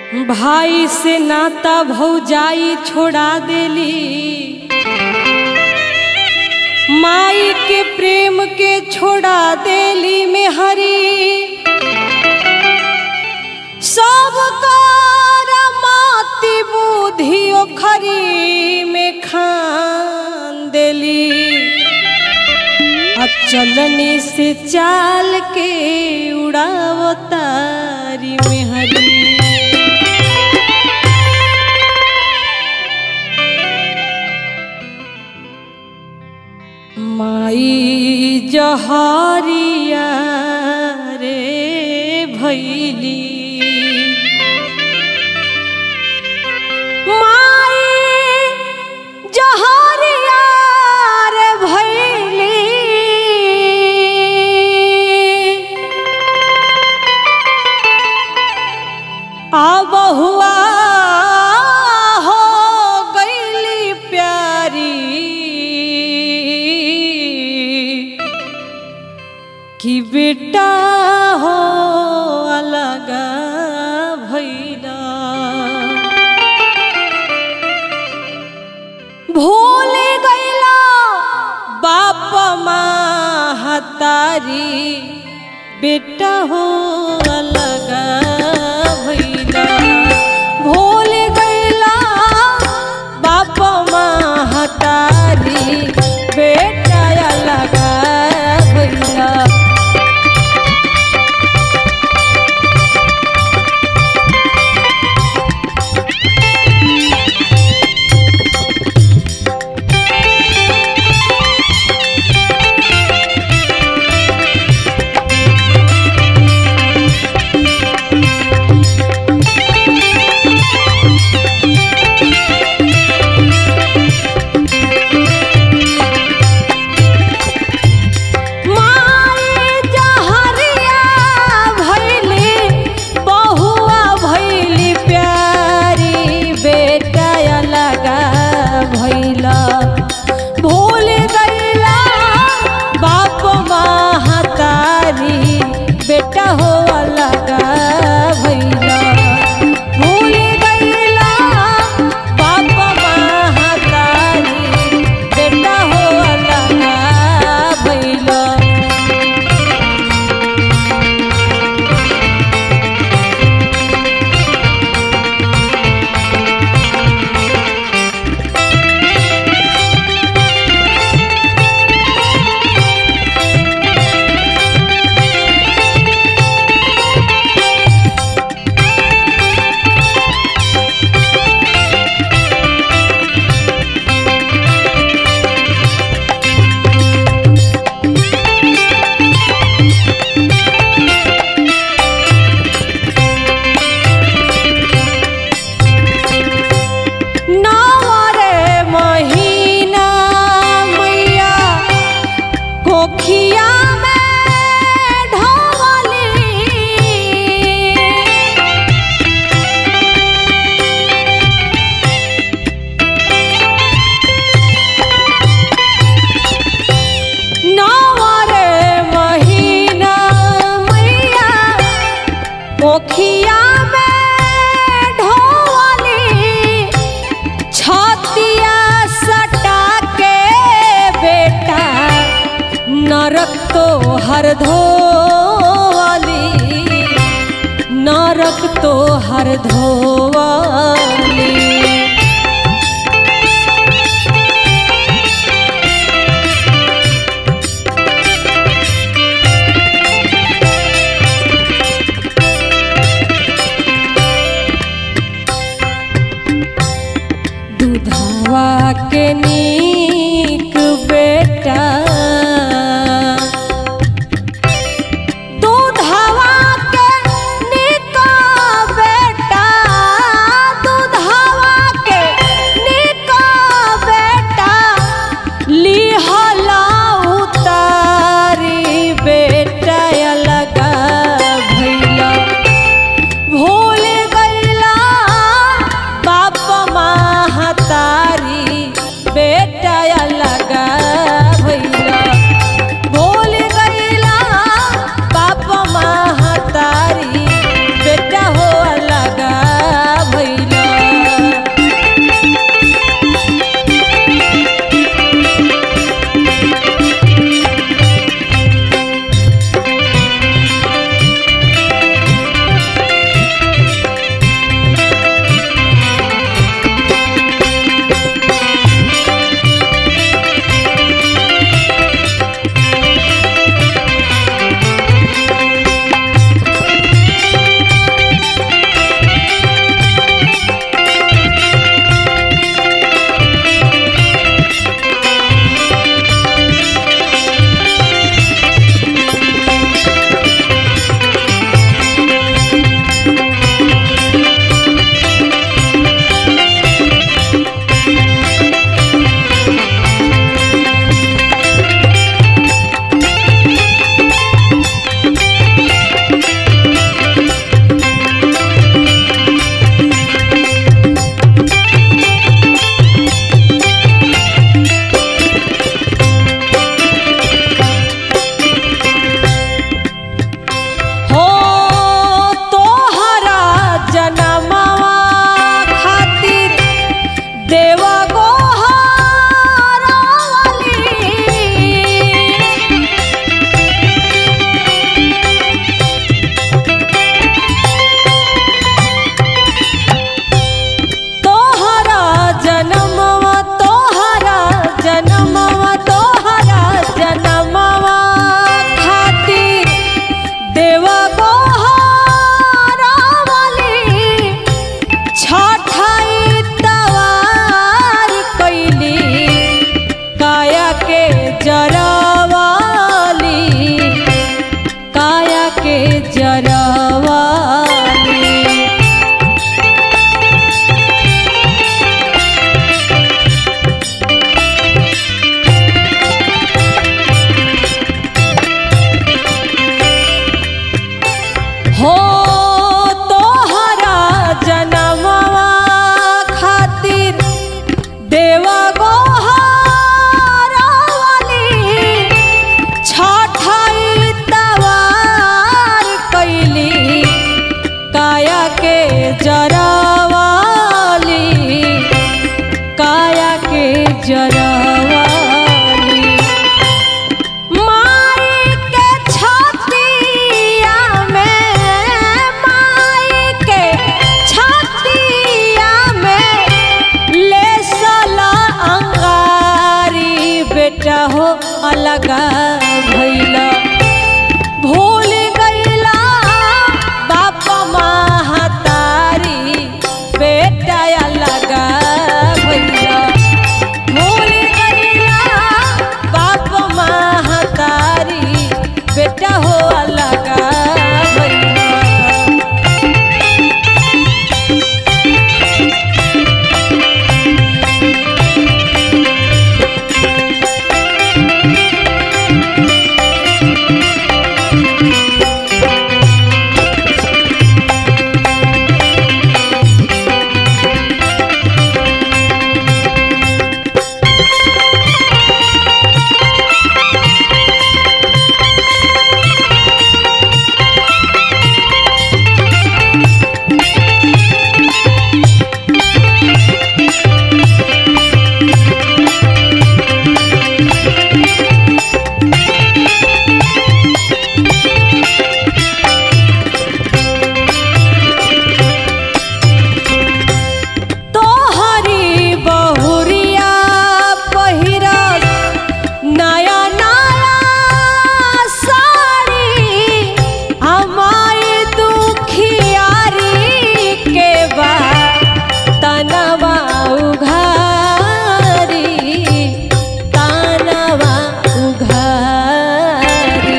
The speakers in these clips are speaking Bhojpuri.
भाई से नाता भौजाई छोड़ा देली माई के प्रेम के छोड़ा देली में हरी सब माती बुद्धि ओखरी में खान देली आ चलनी से चाल के उड़ावतारी में हरी माई जहरिया रे भैली माई जहरिया रे भैली आ बहुआ हो गईली प्यारी कि बेटा हो अलग भैला भूल गईला बाप महतारी बेटा हो अलग भैला भूल गईला बाप महतारी बेटा अलग भैला माई जहरिया भैली बहुआ भैली प्यारी बेटा लगा भैला भूल गईला बाप महतारी बेटा हो लगा भैला भूल गईला बाप महतारी बेटा हो लगा भैला नवरे महीना मैया कोखिया में ढोली नवरे महीना मैया कोखिया में ढोली छतिया सटा के बेटा नरक तो हर धोवाली नरक तो हर धोवाली दूधवा के नीक बेटा दूधवा के नीक बेटा दूधवा अलगा भइला तोहरी बहुरिया पहिरस नया नया साड़ी हमारी दुखियारी के बा तनवा उघारी तनवा उघारी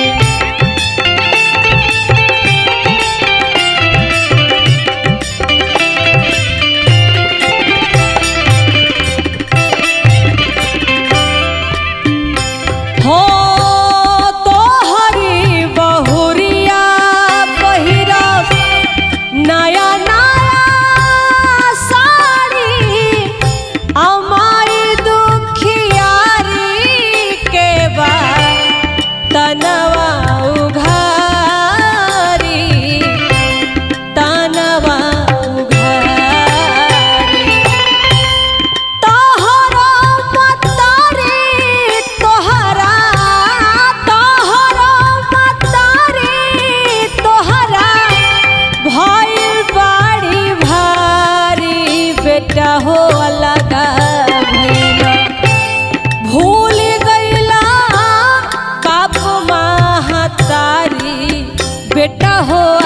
हो तोहरी बहुरिया पहिरस नया नया साड़ी हमारी दुखियारी के बा तनवा उघारी तनवा उघारी तोहरा मतारी तोहरा तोहरा मतारी तोहरा भइल बाड़ी भारी बेटा हो अलगा भइला भूल गइला काप महतारी बेटा हो